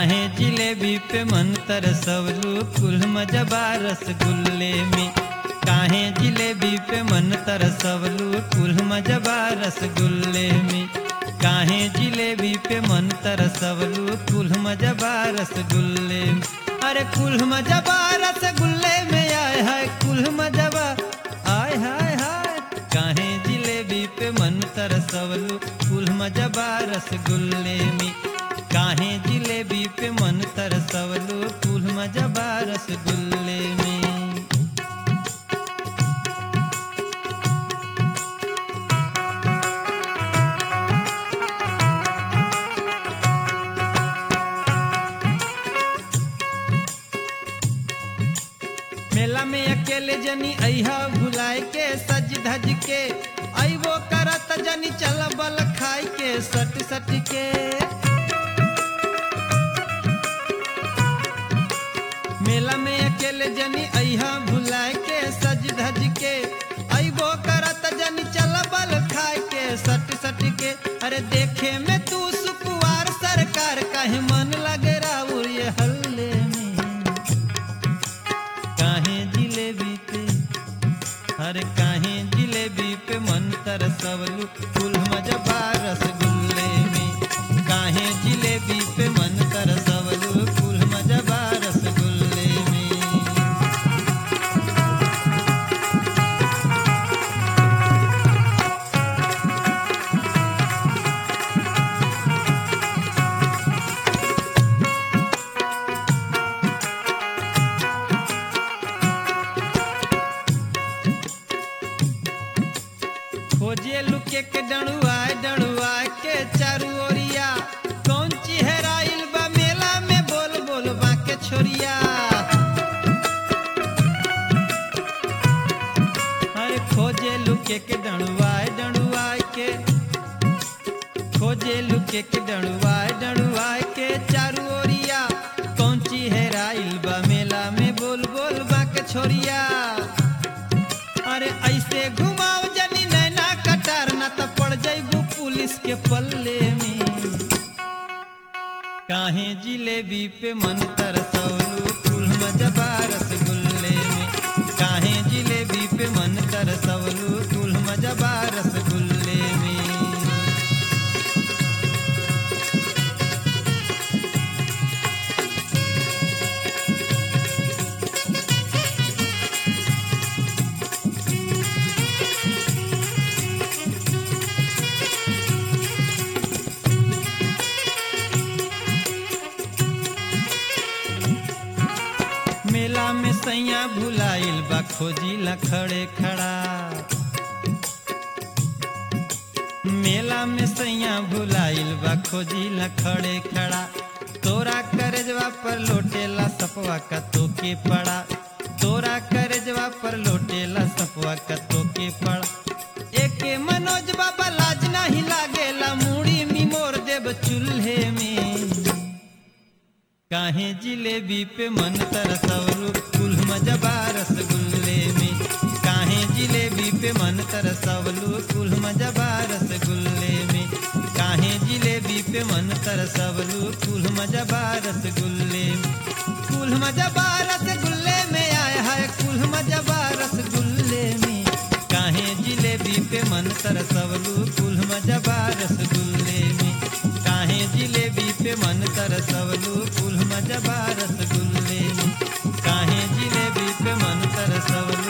काहे जिलेबी पे मन तरसवलू कुल मजबा रसगुल्ले में काहे जिलेबी पे मन तरसवलू कुल मजबा रसगुल्ले में काहे जिलेबी पे मन तरसवलू कुल मजबा रसगुल्ले में अरे कुल मजबा रसगुल्ले में आय हाय कुल मजबा आय हाय हाय काहे जिलेबी पे मन तरसवलू कुल मजबा रसगुल्ले में काहे जिलेबी पे मन तरसवलू कुल मजबा रसगुल्ले में मेला में अकेले जनी अहा भुलाए के सज धज के अबो करत जनी चल बल खाई के सट सट के मेला में अकेले जनी अहा भुलाए के सज धज के अबो करत जनी चल बल खाए के सट सट के अरे देखे में तू सुकुवार सरकार काहे मन लगे राउर ये हल्ले में काहे जिलेबी पे हर काहे जिलेबी पे मन तरसवलू कुल मजबा रसगुल्ले में काहे जिलेबी पे मन तरसवलू कुल मजबा रसगुल्ले में खोजे लुके के डणुआ डणुआ के चारू ओरिया कौन चिहराइल बा मेला में बोल बोल बा के छोरिया अरे खोजे लुके के डणुआ डणुआ के खोजे लुके के डणुआ डणुआ के चारू ओरिया कौन चिहराइल बा मेला में बोल बोल बा के छोरिया अरे ऐसे घुमाओ जनी नैना कटार ना तो पड़ जाइबू पुलिस के पल्ले में काहे जिलेबी पे मन तरसौलू कुल मजबा रसगुल्ले में काहे जिलेबी पे मन तरसौलू कुल मजबा रसगुल्ले में मेला में सैया भुलाइल बा खोजी ला खड़े खड़ा मेला में सैया भुलाइल बा खोजी ला खड़े खड़ा तोरा करजवा पर लोटेला सपवा का तोके पड़ा तोरा करजवा पर लोटेला सपवा का तोके पड़ा एके मनोज बाबा लाज नहीं लागेला मूड़ी निमोर देव चूल्हे में काहे जिलेबी पे मन तरसवलू कुल मजबा रसगुल्ले में काहे जिलेबी पे मन तरसवलू कुल मजबा रसगुल्ले में काहे जिलेबी पे मन तरसवलू कुल मजबा रसगुल्ले में कुल मजबा रसगुल्ले में आए हाय कुल मजबा रसगुल्ले में काहे जिलेबी पे मन तरसवलू कुल मजबा रसगुल्ले में काहे जिलेबी पे मन तरसवलू कुल मजबा रसगुल्ले में काहे जिलेबी पे मन तरसवलू